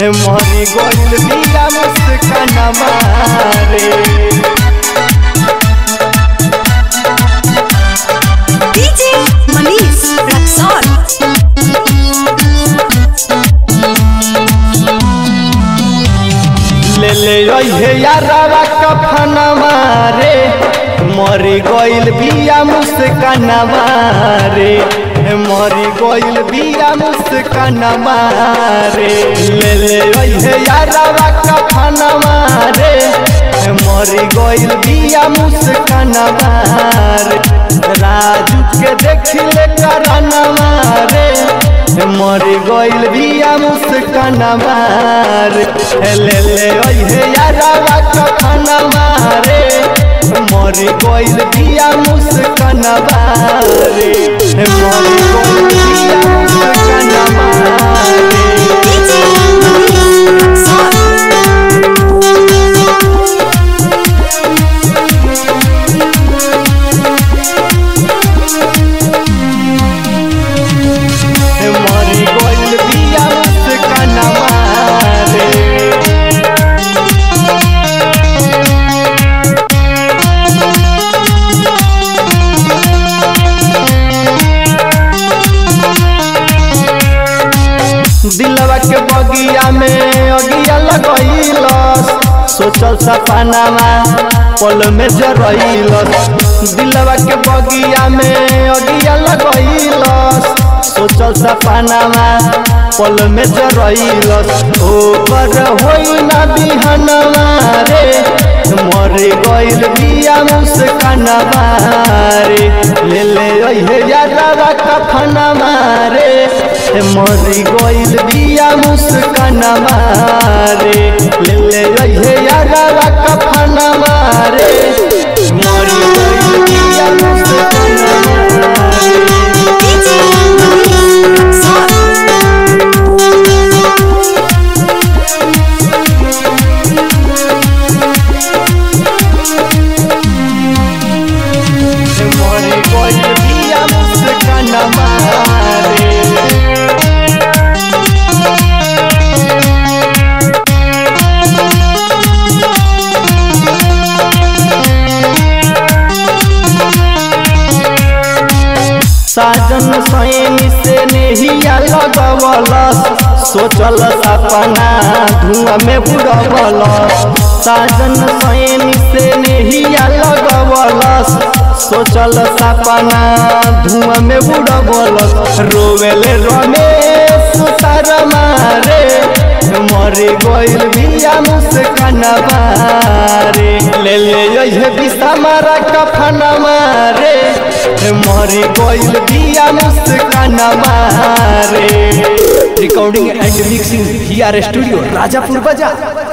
मरी गइल बिया मुस्कानवा रे DJ Manish Raxon. ले ले रहे यारवा कफनवा रे मरी गइल बिया मुस्कानवा रे मरी गइल बिया मुस्कानवा रे ले ले रहे यारवा कफनवा रे मरी गइल बिया मुस्कानवा रे राजू के देखिले करनवा रे मरी गइल बिया मुस्कानवा रे ले ले ओहे यारवा कफनवा रे मरी गइल बिया मुस्कानवा रे मरी गइल बिया मुस्कानवा रे DJ Manish Raxon. मरी गइल बिया मुस्कानवा रे दिलवा के बगिया में अगिया लगैलस सोचल सपनावा पल में जरैलस दिलवा के बगिया में अगिया लगैलस सोचल सपनावा पल में जरैलस ओकर होई ना बिहनवा रे मरे गइल बिया मुस्कानवा रे ले ले ओहे यारवा कफनवा रे मरी गइल बिया मुस्कानवा रे ले ले ओहे यारवा कफनवा रे मरी गइल बिया मुस्कानवा रे DJ Manish Raxon. मरी गइल बिया मुस्कानवा रे साजन सैनी से नेहिया लगवलस सोचल सपना धुआं में बुड़वलस साजन सैनी से नेहिया लगवलस सोचल सपना धुआं में बुड़वलस रोवेले रमेश शर्मा रे मरे गइल बिया मुस्कानवा रे ले ले ये बिसमारा कफनवा रे मरे गइल बिया मुस्कानवा रे recording and mixing here studio Rajapur बाजार